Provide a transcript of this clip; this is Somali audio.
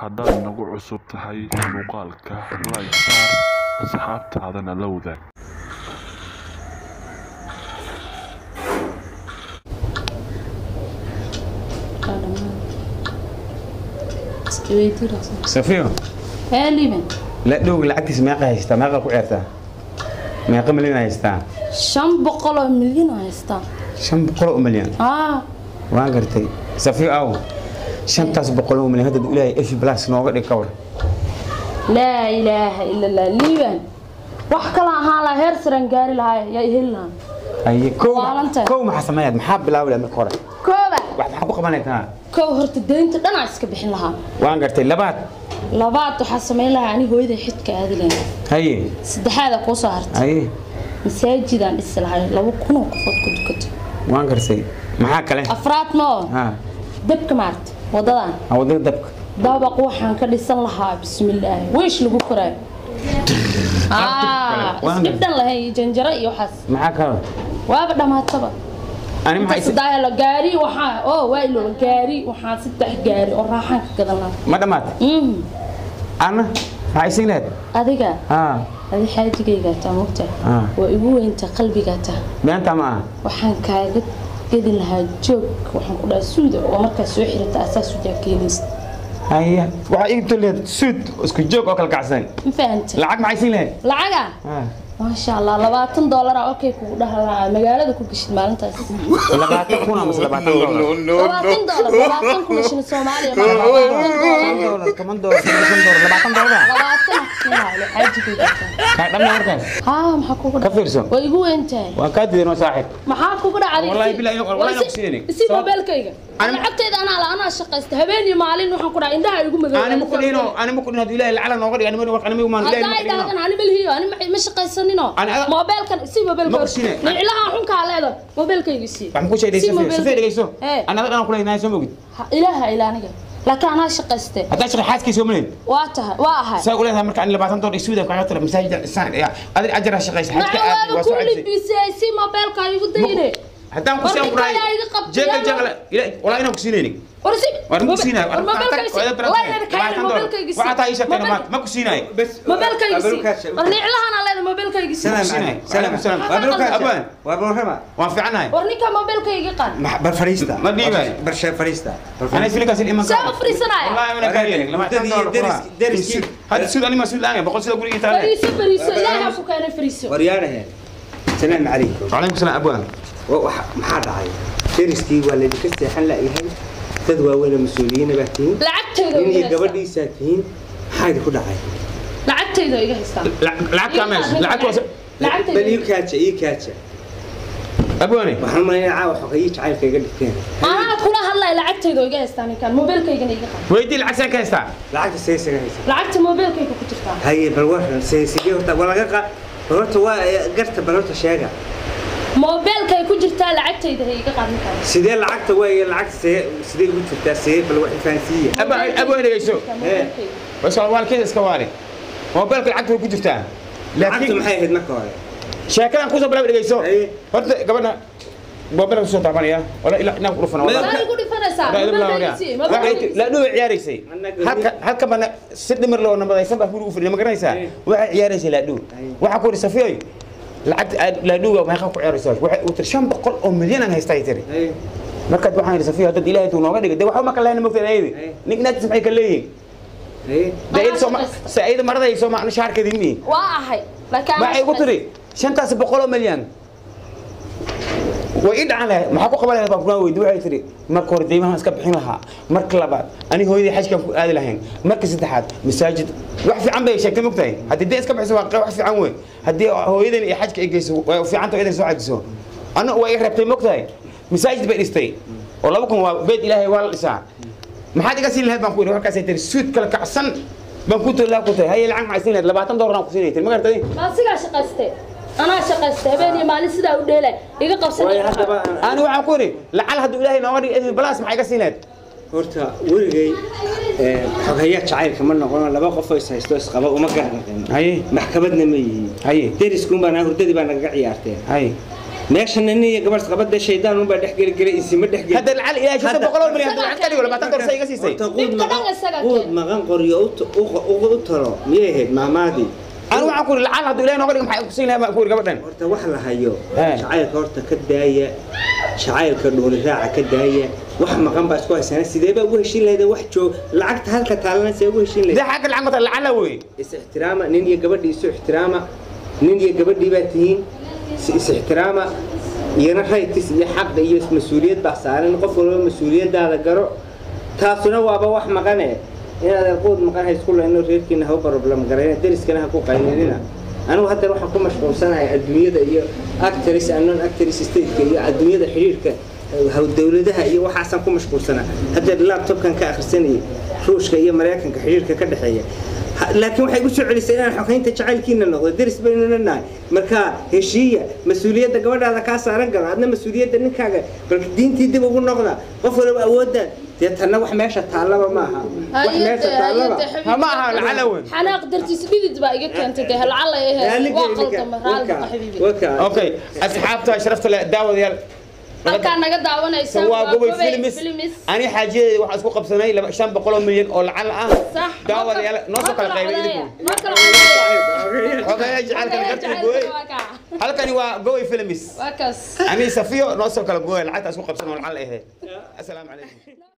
haddaad nagu cusub tahay muuqaalka like saar asxaabtaadana la wadaag safiyo liban la dhowg lacagtiisa meeqa haystaa meeqa ku ceertaa meeqa milyan haystaa shan boqol oo milyan oo haystaa shan boqol oo milyan aa waan gartay safiyo aw shantaas boqol oo milyan hadda ilaahay efi blas nooga dhig ka war laa ilaaha ila allah liban wax kala ahaan lahaa heer saran gaari lahaa yaa heli lahaa aye kow Waalantahay. kow maxaa sameeyaad maxaa bilaabi lahaa marka hore kooba wax maxaa ku qabanaysaa kow horta deynta dhanaa iska bixin lahaa waan gartay labaad labaad waxaa samayn lahaa ani hooyaday xidka aadi lahayn haye saddexaada kuu soo hartay haye masaajidaan dhisi lahay laba kunoo qofood ku dukato waan gartay maxaa kale afraad moo ha dabka maarta wadadan ha wadada dabka dabaq waxaan ka dhisan lahaa bismillaahi wiish lagu koraayo kale, waa isdhibdhan lahayn iyo janjaro iyo waxaas maxaa kale waaba dhammaataba ani maxaa isi- sadaaelo gaari waxaa oo waa iloola gaari waxaan saddex gaari oo raaxaan ka gadan lahaa ma dhammaatay Mhm. anna maxaa isin lahayd adiga ha adi xaajigaygaa taa mogta Ah. waa igu weynta qalbigaa taa beenta ma aha waxaan kaaga gedi lahaa joog waxaan ku dhaha suuda oo markaa soo xirata asaas ujaa keenaysa haye waxaa ii tuleed suud isku joog oo kala kacsan ma fahantay lacag maxaa isin lahayd lacaga Ha. maasha allah labaatan doolara okay kugu dhaha lahaa magaalada ku geshid maalintaas labaatan kun ama labaatan doolar labaatan doolar labaatan kun shilin soomaaliya ma labaatan toban doolar doolar toban doolar toban doolar labaatan doolar labaatan kusiinaayo xaajigayga taa kaa dhamma markaas haa maxaa kugu ka dhaca fiirso waa igu weyntahay waan kaa diidan oo saaxib maxaa kugu dhacday Wallahi billahi, wallahi inaan ku siinin. isi mobeelkayga Ani- lacagtayda anaa la anaa shaqaysta habeen iyo maalin waxaan ku dhaha indhaha igu madow ani ma ku dhihino ani ma ku dhihin hadduu ilaahay lacala nooga dhig ani ma ani ma imaan ilaahay ma haddaa dhihino idhahdan ani malhiyo ani ma- ma shaqaysanino Ani ada- mobeelkan si mobeelka Ma ku siine. niclaha xunkaa leeda mobeelkayga sii waxaan ku sheegay Si safiir mobeelka- safiir dhegeyso Ee. ana adag anaan kuleeyahay soo mogid Ha- ilaaha ila aniga laakiin anaa shaqayste haddaa shaqay xaaskiisa oo malayn waa tahay waa ahay saa u leedahay marka ani labaatan doolar isuuda kaa tala masaajid isaan adig ajara shaqaysa xajka aad nacawaaba waa soo kulli cajisay bisay si mobeelka igu dayne haddaan ku sii War ninka ayaa iga qabtay, jeega yaa jeega ilaa walaa inaan ku siinaynin war si war ma ku siinaayo war mobeelkayga sii wallahi inaan kaayna mobeelkayga sii waxaa taa ii sheegtay Mobeelka- ma ku siinaayo mobeelkayga sii war niclahan leeda mobeelkayga sii Salaam سلام سلام. سلام سلام. سلام أبوان. وابرهما waan fiicanahay war ninka mobeelkayga qaan برفريستا ما ديباي. برشا فريستا أنا فيلك الإيمان saa u friisanaya والله أنا قايل لما مدري- درس- درس كيف. هذا السود أنا مسؤول عنه بقول سيدا قولي تعالى fariiso fariiso ilaaha ku keenay fariiso وريانا هنا سلام عليكم وعليكم السلام أبوان maxaa dhacay deriskii waa laydinka seexan la'yahay dad waaweyn oo mas-uuliyiina baa tihiin lacagtayda nin iga iyo haystaan gabadhiisaa tihiin maxaa idinku dhacay lacagtayda iga haystaan لعب كامل لعب كوس bal lacagtayda ii kaaja ii kaaja أبواني waxaan umalaynaa caawa xogeeyo jacaylka iga dhigteen anaa kula hadlaya lacagtayda iga haystaan ninkan mobeelkaygana iga qaan ويدي العكس كيستا lacagta seesaga haysa lacagta mobeelkayga ku jirtaa haye bal waran seesigee horta waa laga qa bal horta waa garta bal horta sheega mobeelkay ku jirtaa lacagtayda ha iga qaan ninkan sidee lacagta waaye lacagta see sidee ugu jirtaa see bal wax fahansiiya أبا أبواني يسوع mobeelkayga بس والله كيس إسكواري موبايلك العكس هو كجرتان lacagta لكن maxay ahayd marka hore شاكرا كوسا بلا بدي يسوع إيه. فرد قبلنا موبايلك سوى طبعا يا ولا لا نعم رفنا ما- والله saa igu dhifanaysaa mobeelkayga sii mobeelkayga لا دو عياريسي halka halka bana sid mir loo nabadaysan baa huru u fadhiya ma garanaysaa waxa ciyaaraysa la dhow waxa ku risa fiyoy lacag la dhow ma ka ku ciyaaraysaa waxa uu tir 500 oo milyan aan haystay tiri haye marka waxaan risa fiyoy dad ilaahay tuu nooga dhigay de waxa ma kala leeyna mogtay aydi nig naad maxay ka leeyihiin haye de soo ma saayid marada soo ma shaarkeedii mi waa ahay laakiin ma ay ugu tiri shantaas boqol oo milyan way ii dhacan lahayd maxaa ku qaban lahayd baan kuna weydi waxay tiri marka hore deymahan iska bixin lahaa marka labaad ani hooyadii xajkan ku aadi lahayn marka saddexaad masaajid wax fiican bay sheegtay mogtahay haddii dee iska bixiso waa wax fiican wey haddii hooyadan iyo xajka ay geyso way fiicanta idan soo cajiso anna way i reebtay mogtahay masaajid bay dhistay oo laba kun waa beed ilaahay waa la dhisaa maxaad iga siin lahayd baan ku yidhi warkaasay tiri suud kala kacsan baan ku tolaa ku tahay haye lacag maxay siin lahayd labaatan doolar aan ku siinay tiri ma garatay asigaa shaqayste anaa shaqayste habeen iyo maalin sidaa u dheelay iga qabsan waayo haddaba أنا waxaan ku iri lacal hadduu ilaahay nooga dhigay efi balaas maxay ka siineed horta weligay xogeeya jacaylka ma noqono laba qof oo is haysto isqaba uma garanaqin haye maxkamadna ma yihiin haye deriskuun baa naa hurdadii baa nagaga ciyaarteen haye meeshana nin iyo gabadh qabada shaydaan unbaa dhex geli gelay isima dhex geli hadda lacag ilaahay shanta Hadda- boqol oo milyan hadda lacag ka dhigo labaatan dolar sa iga siisay Horta quud Dhibka maqan- dhan isaga quud keen. maqan qoryo u t- u- u u talo miyay ahayd maamaadii anigu waxaan ku iri lacag hadduu ilaahay nooga dhigo maxay ku siin lahaa baan ku iri gabadhan horta wax la hayo Eh. jacaylka horta ka daaya jacaylka dhuuni raaca ka daaya wax maqan baa isku haysana sidee baa ugu heshin lahayd wax joog lacagta halka taalana see ugu heshin dee lahayd xagga lacag mata lacag la wey is ixtiraama nin iyo gabadhii isu ixtiraama nin iyo gabadhii baa tihiin is is ixtiraama iyana raytis iyo xaq iyo mas-uuliyad baa saaran qof walba mas-uuliyadaada garo taasuna waaba wax maqane inaad quud maqan haysku leyno reerkiina ha u problem garayna deriskana ha ku qaylinina anigu hadda waxaan ku mashquulsanahay adduunyada iyo actors and non actors stateka iyo adduunyada xidhiirka haw dowladaha iyo waxaasaan ku mashquulsanaa hadda laptopkan ka akhrisanayay ruushka iyo maraykanka xidhiirka ka dhexeeya Ha- laakiin waxay igu soo celisay inaan xogeynta jacaylkiina noqdo deris baynuna nahay marka heshiiya mas-uuliyadda gabadhaada kaa saaran galo adna mas-uuliyadda ninkaaga bal diintii dib ugu noqda qof walba awoodaan dee tanna wax meesha taallaba maaha wax meesha taallaba ha ma aha lacag la wey xanaaq dartiis dhidid baa iga keentay dee halcala ehe waa qaldama raalli baqa xabiibi okay asxaabta sharafta leh daawadayaal halkaa naga daawanaysa waa gobay filmis filmis ani xaajiyadeeda waxaan isku qabsanay laba shan boqol oo milyan oo lacag ah sax daawadayaal noo soo kala qaybay idinku noo kala codeeya xogeeya jecelkan gartii gooye waa kaa halkani waa gobay filmis waa kaas ani safiyo noo soo kala gooye lacagta isku qabsan oo lacag la ahayd assalaamu calaykum